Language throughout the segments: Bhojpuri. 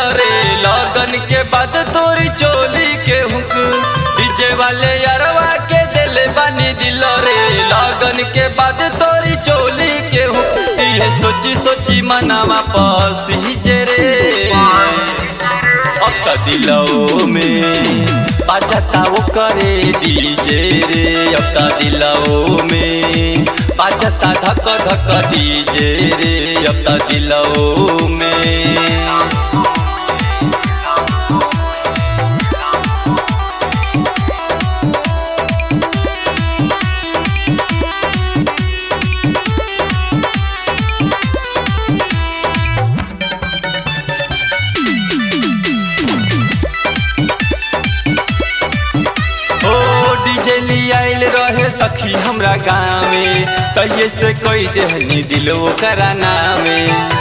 रे लगन के बाद तोरी चोली के हुक डीजे वाले यारवा के दिल बानी दिल रे लगन के बाद तोरी चोली के हुक ये सोची सोची मनावा पसी रे अब त दिलौ में बाजता वो करे डीजे रे अब त दिलौ में बाजता धक धक डीजे रे अब त दिलौ में ओ डीजे आइल रहे सखी हमरा गाँवे तहिए से कोई देहनी दिल ओकरा नामे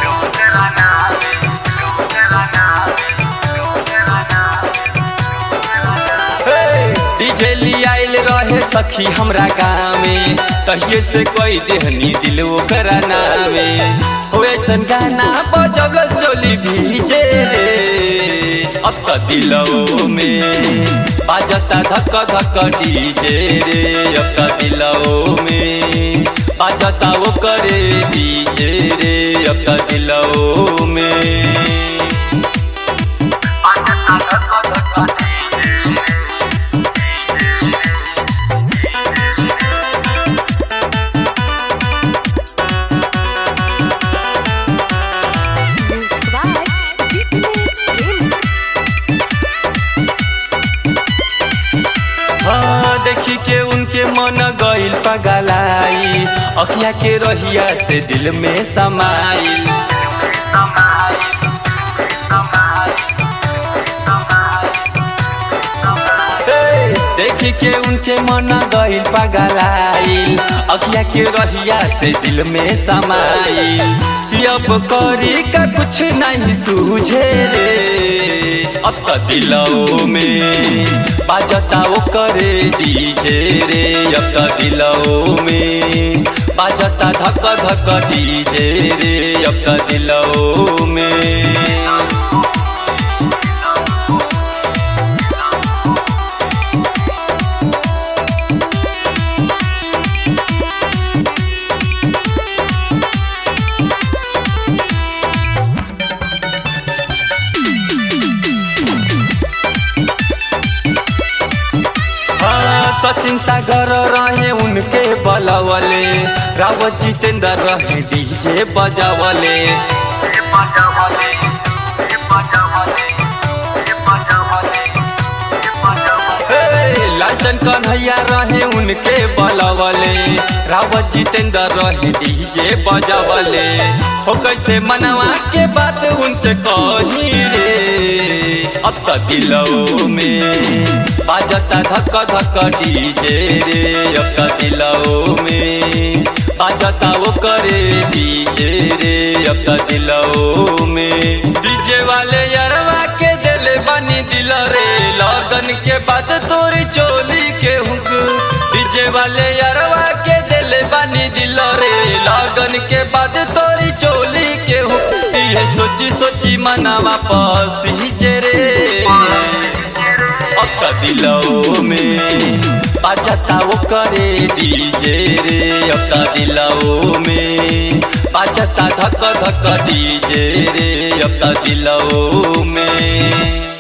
डीजे आइल रहे सखी हमरा गाँवे तहिए से कोई देहनी दिल ओकरा नामे हो ऐसन गाना बजब चोली भीजे रे अब त दिलौ में बाजता धक धक डीजे रे अब त दिलौ में बाजता वो करे डीजे रे अब त दिलौ में Music by Fitness Game. हाँ देखी के उनके मन गइल पगलाई अखिया के रहिया से दिल में समाइल हे, देखी के उनके मन गइल पगलाइल अखिया के रहिया से दिल में समाइल अब करी का कुछ नहीं सूझे रे अब त दिलौ में बाजता वो करे डीजे रे अब त दिलौ में बाजता धक धक डीजे रे अब त दिलौ में हाँ, सचिन सागर रहे उनके बलवले रावत जितेंद्र रहे डीजे बजावले हे, लालचन कन्हैया रहे उनके बलवले रावत जितेंद्र रहे डीजे बजावले हो कैसे मनवा के बात उनसे कही रे अब त दिलौ में बाजता धक धक डीजे रे अब त दिलौ में बाजता वो करे डीजे रे अब त दिलौ में डीजे वाले यरवा के दिल बनी दिल रे लगन के बाद तोरी चोली के हुक डीजे वाले यरवा के दिल बनी दिल रे लगन के बाद तोरी चोली के हुक ये सोची सोची मनावा पसी रे अब त दिलौ में बाजता वो करे डीजे रे अब त दिलौ में बाजता धक धक डीजे रे अब त दिलौ में